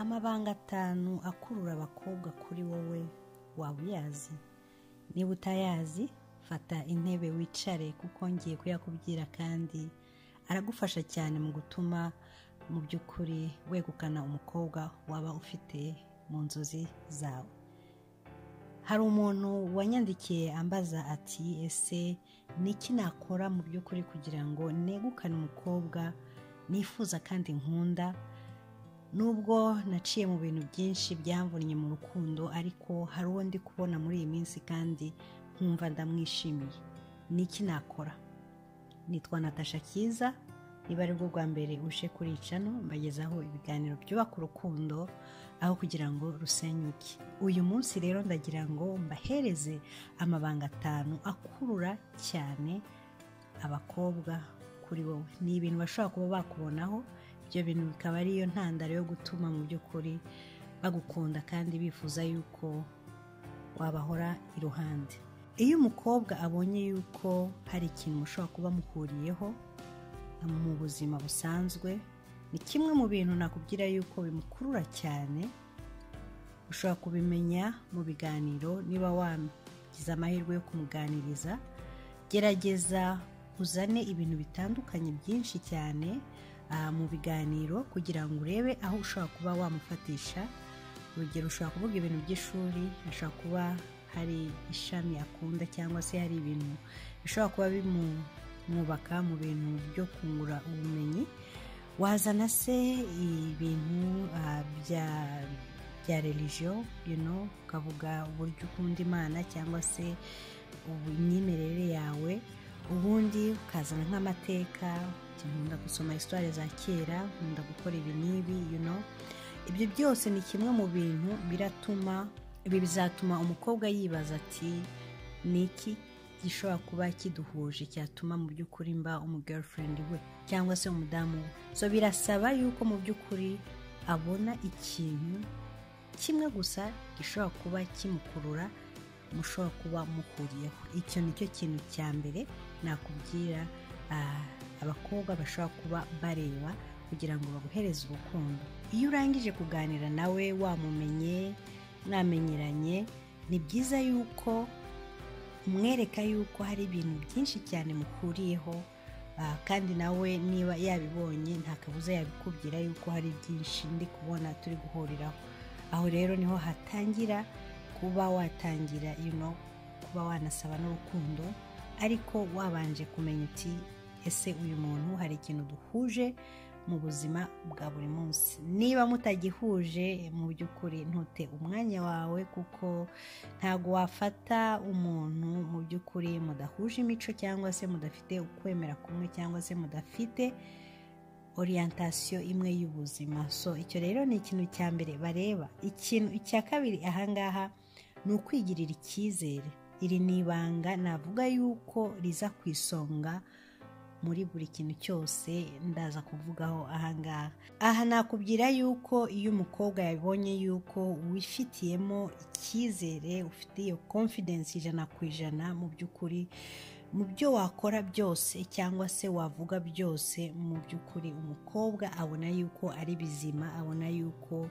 amabanga atanu akurura abakobwa kuri wowe waba uyazi niba utayazi fata intebe wicare kuko ngiye kuyakubwira kandi aragufasha cyane mu gutuma mu by'ukuri wegukana umukobwa waba ufite mu nzozi zawe hari umuntu wanyandikiye ambaza ati ese ni iki nakora mu by'ukuri kugira ngo negukane umukobwa nifuza kandi nkunda nubwo naciye mu bintu byinshi byamvunnye mu rukundo ariko hari uwo ndi kubona muri iyi minsi kandi nkumva ndamwishimiye ni iki nakora nitwa natasha kiza niba ari bwo bwa mbere uje kuri icano mbagezaho ibiganiro byubaka urukundo aho kugira ngo rusenyuke uyu munsi rero ndagira ngo mbahereze amabanga atanu akurura cyane abakobwa kuri wowe ni ibintu bashobora kuba bakubonaho ibyo bintu bikaba ariyo ntandaro yo gutuma mu by'ukuri bagukunda kandi bifuza yuko wabahora iruhande iyo umukobwa abonye yuko hari ikintu mushobora kuba muhuriyeho mu buzima busanzwe ni kimwe mu bintu nakubwira yuko bimukurura cyane ushobora kubimenya mu biganiro niba wagize amahirwe yo kumuganiriza gerageza uzane ibintu bitandukanye byinshi cyane ah, mu biganiro kugira ngo urebe aho ushobora kuba wamufatisha urugero ushobora kuvuga ibintu by'ishuri hashobora kuba hari ishami akunda cyangwa se hari ibintu bishobora kuba bimwubaka mu bintu byo kungura ubumenyi wazana se ibintu ah, bya bya religion you know, ukavuga uburyo ukunda imana cyangwa se imyemerere yawe ubundi ukazana nk'amateka uti nkunda gusoma histoire za kera nkunda gukora ibi n'ibi you know. ibyo byose ni kimwe mu bintu biratuma ibi bizatuma umukobwa yibaza ati ni iki gishobora kuba kiduhuje cyatuma mu by'ukuri mba umugirlfriend we cyangwa se umudamu we so birasaba yuko mu by'ukuri abona ikintu kimwe gusa gishobora kuba kimukurura mushobora kuba muhuriyeho icyo nicyo kintu cya mbere nakubwira ah, abakobwa bashobora kuba bareba kugira ngo baguhereze urukundo iyo urangije kuganira nawe wamumenye mwamenyeranye ni byiza yuko umwereka yuko hari ibintu byinshi cyane muhuriyeho ah, kandi nawe niba yabibonye nta kabuza yabikubwira yuko hari byinshi ndi kubona turi guhuriraho aho rero niho hatangira kuba watangira you know, kuba wanasaba n'urukundo ariko wabanje kumenya uti ese uyu muntu hari ikintu duhuje mu buzima bwa buri munsi niba mutagihuje mu by'ukuri ntute umwanya wawe kuko ntabwo wafata umuntu mu by'ukuri mudahuje imico cyangwa se mudafite ukwemera kumwe cyangwa se mudafite oriyantation imwe y'ubuzima so icyo rero ni ikintu cya mbere bareba ikintu icya kabiri ahangaha ni ukwigirira icyizere iri ni ibanga navuga yuko riza ku isonga muri buri kintu cyose ndaza kuvugaho ahangaha aha nakubwira yuko iyo umukobwa yabonye yuko wifitiyemo icyizere ufite iyo confidence ijana ku ijana mu by'ukuri mu byo wakora byose cyangwa se wavuga byose mu by'ukuri umukobwa abona yuko ari bizima abona yuko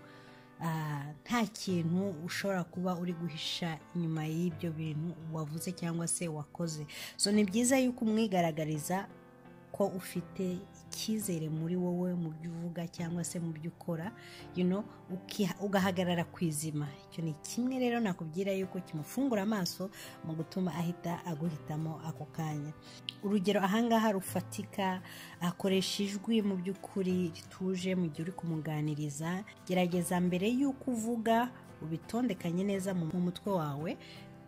ah, nta kintu ushobora kuba uri guhisha inyuma y'ibyo bintu wavuze cyangwa se wakoze so ni byiza yuko umwigaragariza ko ufite icyizere muri wowe mu byo uvuga cyangwa se mu byo ukora you know, ukiha- ugahagarara ku izima icyo ni kimwe rero nakubwira yuko kimufungura amaso mu gutuma ahita aguhitamo ako kanya urugero ahangaha rufatika akoresha ijwi mu by'ukuri rituje mu gihe uri kumuganiriza gerageza mbere y'uko uvuga ubitondekanye neza mu mu mutwe wawe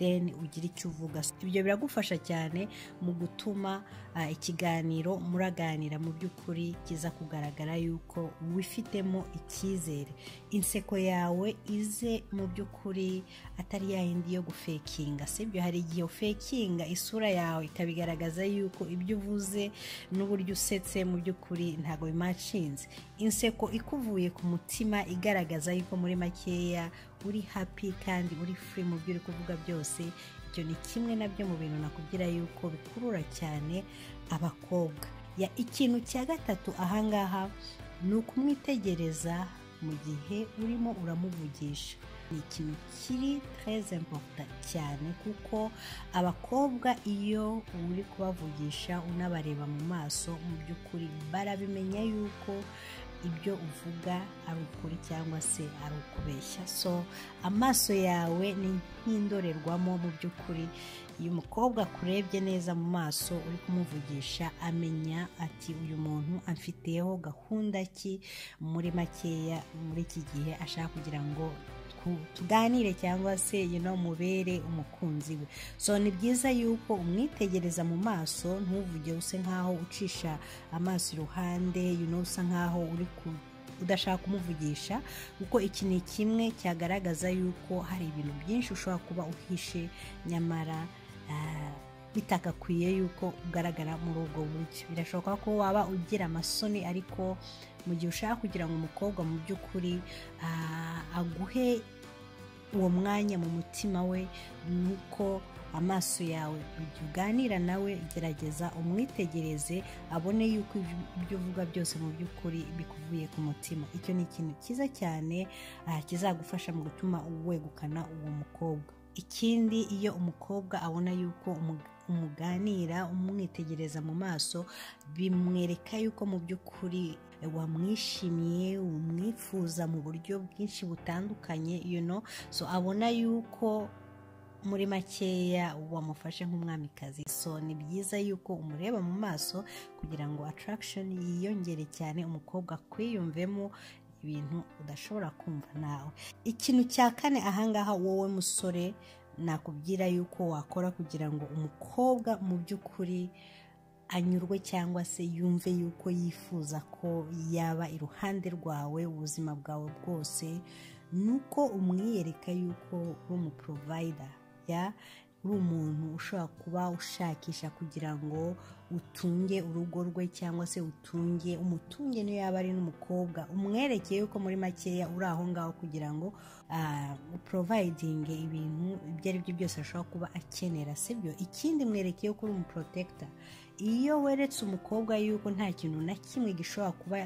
then ugira icyo uvuga ibyo biragufasha cyane mu gutuma ah, ikiganiro muraganira mu by'ukuri kiza kugaragara yuko wifitemo icyizere inseko yawe ize mu by'ukuri atari ya yindi yo gufekinga sibyo hari igihe ufekinga isura yawe ikabigaragaza yuko ibyo uvuze n'uburyo usetse mu by'ukuri ntabwo bimacinze inseko ikuvuye ku mutima igaragaza yuko muri makeya uri happy kandi uri free mu byo uri kuvuga byose ibyo ni kimwe nabyo mu bintu nakubwira yuko bikurura cyane abakobwa ya ikintu cya gatatu ahangaha ni ukumwitegereza mu gihe urimo uramuvugisha ni ikintu kiri tereze mporuta cyane kuko abakobwa iyo uri kubavugisha unabareba mu maso mu by'ukuri barabimenya yuko ibyo uvuga ari ukuri cyangwa se ari ukubeshya so amaso yawe ni nk'indorerwamo mu by'ukuri iyo umukobwa akurebye neza mu maso uri kumuvugisha amenya ati uyu muntu amfiteho gahunda ki muri makeya muri iki gihe ashaka kugira ngo tu- tuganire cyangwa se yino mubere umukunzi we so ni byiza yuko umwitegereza mu maso ntuvuge use nkaho ucisha amaso iruhande you know, usa nkaho uri ku- udashaka kumuvugisha kuko iki ni kimwe cyagaragaza yuko hari ibintu byinshi ushobora kuba uhishe nyamara ah, bitakakwiye yuko ugaragara muri ubwo buryo birashoboka ko waba ugira amasoni ariko mu gihe ushaka kugira ngo umukobwa mu by'ukuri ah, aguhe uwo mwanya mu mutima we ni uko amaso yawe mu gihe uganira nawe gerageza umwitegereze abone yuko ibyo- ibyo uvuga byose mu by'ukuri bikuvuye ku mutima icyo ni ikintu cyiza cyane ah, kizagufasha mu gutuma wegukana uwo mukobwa ikindi iyo umukobwa abona yuko umu- umuganira umwitegereza mu maso bimwereka yuko mu by'ukuri wamwishimiye umwifuza mu buryo bwinshi butandukanye you know so abona yuko muri makeya wamufashe nk'umwamikazi so ni byiza yuko umureba mu maso kugira ngo attraction yiyongere cyane umukobwa akwiyumvemo ibintu udashobora kumva nawe ikintu cya kane ahangaha wowe musore nakubwira yuko wakora kugira ngo umukobwa mu by'ukuri anyurwe cyangwa se yumve yuko yifuza ko yaba iruhande rwawe ubuzima bwawe bwose ni uko umwiyereka yuko uri umuporovayida ya uri umuntu ushobora kuba ushakisha kugira ngo utunge urugo rwe cyangwa se utunge umutunge niyo yaba ari n'umukobwa umwerekeye yuko muri makeya uri aho ngaho kugira ngo ah, uporovayidinge ibintu ibyo ari byo byose ashobora kuba akenera sibyo ikindi mwerekeye ko uri umuprotekita iyo weretse umukobwa yuko nta kintu na kimwe gishobora kuba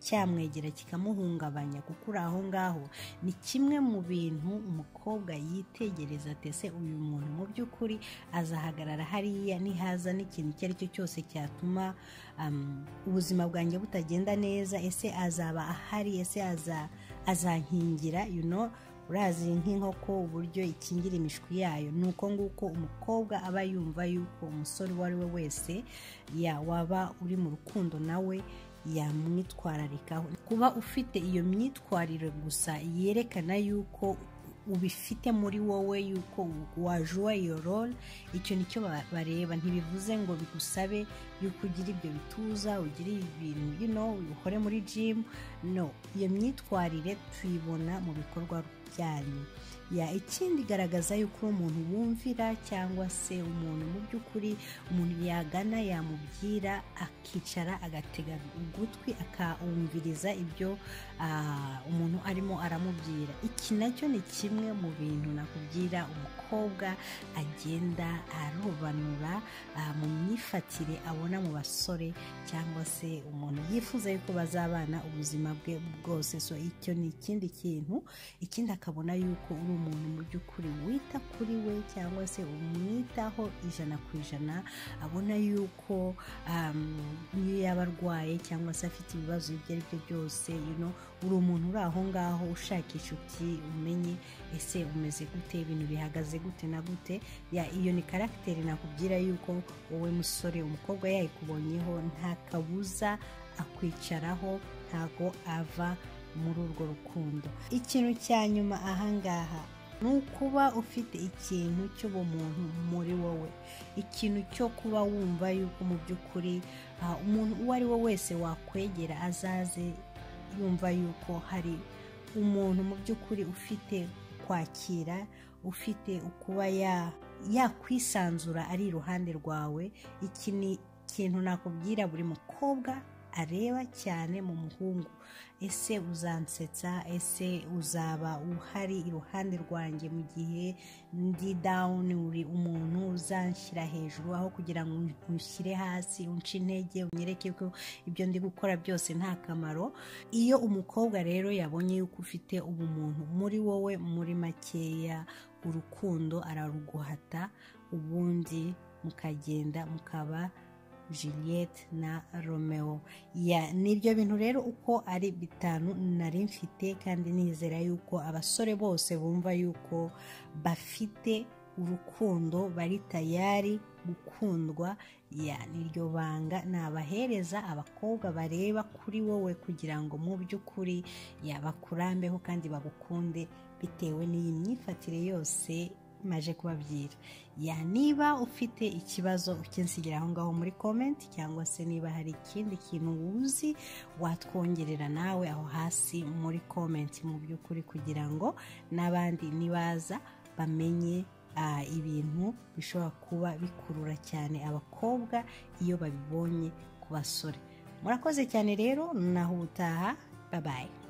cyamwegera kikamuhungabanya kuko uri aho ngaho ni kimwe mu bintu umukobwa yitegereza atese uyu muntu mu by'ukuri azahagarara hariya nihaza n'ikintu icyo ari cyo cyose cyatuma um, ubuzima bwanjye butagenda neza ese azaba ahari ese aza, azankingira you know urazi nk'inkoko uburyo ikingira imishwi yayo ni uko nguko umukobwa aba yumva yuko umusore uwo ari we wese ya waba uri mu rukundo nawe yamwitwararikaho kuba ufite iyo myitwarire gusa yerekana yuko ubifite muri wowe yuko wajuwa iyo role icyo nicyo ba- bareba ntibivuze ngo bigusabe yuko ugira ibyo bituza ugira ibintu you know, ukore muri gym no iyo myitwarire tuyibona mu bikorwa byanyu ya ikindi igaragaza yuko uri umuntu wumvira cyangwa se umuntu mu by'ukuri umuntu yagana yamubwira akicara agatega ugutwi akumviriza ibyo ah, umuntu arimo aramubwira iki nacyo ni kimwe mu bintu nakubwira umukobwa agenda arobanura ah, mu myifatire abona mu basore cyangwa se umuntu yifuza yuko bazabana ubuzima bwe bwose so icyo ni ikindi kintu ikindi akabona yuko uri umuntu mu by'ukuri wita kuri we cyangwa se umwitaho ijana ku ijana abona yuko um, niyo yaba arwaye cyangwa se afite ibibazo ibyo ari byo byose you know, uri umuntu uri aho ngaho ushaka inshuti umenye ese umeze gute ibintu bihagaze gute na gute ya iyo ni karagiteri nakubwira yuko wowe musore umukobwa yayikubonyeho nta kabuza akwicaraho ntago ava muri urwo rukundo ikintu cya nyuma ahangaha ni ukuba ufite ikintu cy'ubumuntu muri wowe ikintu cyo kuba wumva yuko mu by'ukuri ah, umuntu uwo ari we wese wakwegera azaze yumva yuko hari umuntu mu by'ukuri ufite kwakira ufite ukuba ya- yakwisanzura ari iruhande rwawe iki ni ikintu nakubwira buri mukobwa areba cyane mu muhungu ese uzansetsa ese uzaba uhari iruhande rwanjye mu gihe ndi dawuni uri umuntu uzanshyira hejuru aho kugira ngo unshyire hasi unce intege unyereke ko ibyo ndi gukora byose nta kamaro iyo umukobwa rero yabonye yuko ufite ubumuntu muri wowe muri makeya urukundo araruguhata ubundi mukagenda mukaba juliette na romeo nibyo bintu rero uko ari bitanu nari mfite kandi nizera yuko abasore bose bumva yuko bafite urukundo bari tayari gukundwa niryo banga nabahereza abakobwa bareba kuri wowe kugira ngo mu by'ukuri bakurambeho kandi bagukunde bitewe n'iyi myifatire yose maje kubabwira ya niba ufite ikibazo ukinsigira aho ngaho muri komenti cyangwa se niba hari ikindi kintu wuzi watwongerera nawe aho hasi muri komenti mu by'ukuri kugira ngo n'abandi nibaza bamenye ibintu bishobora kuba bikurura cyane abakobwa iyo babibonye ku basore murakoze cyane rero naho ubutaha babaye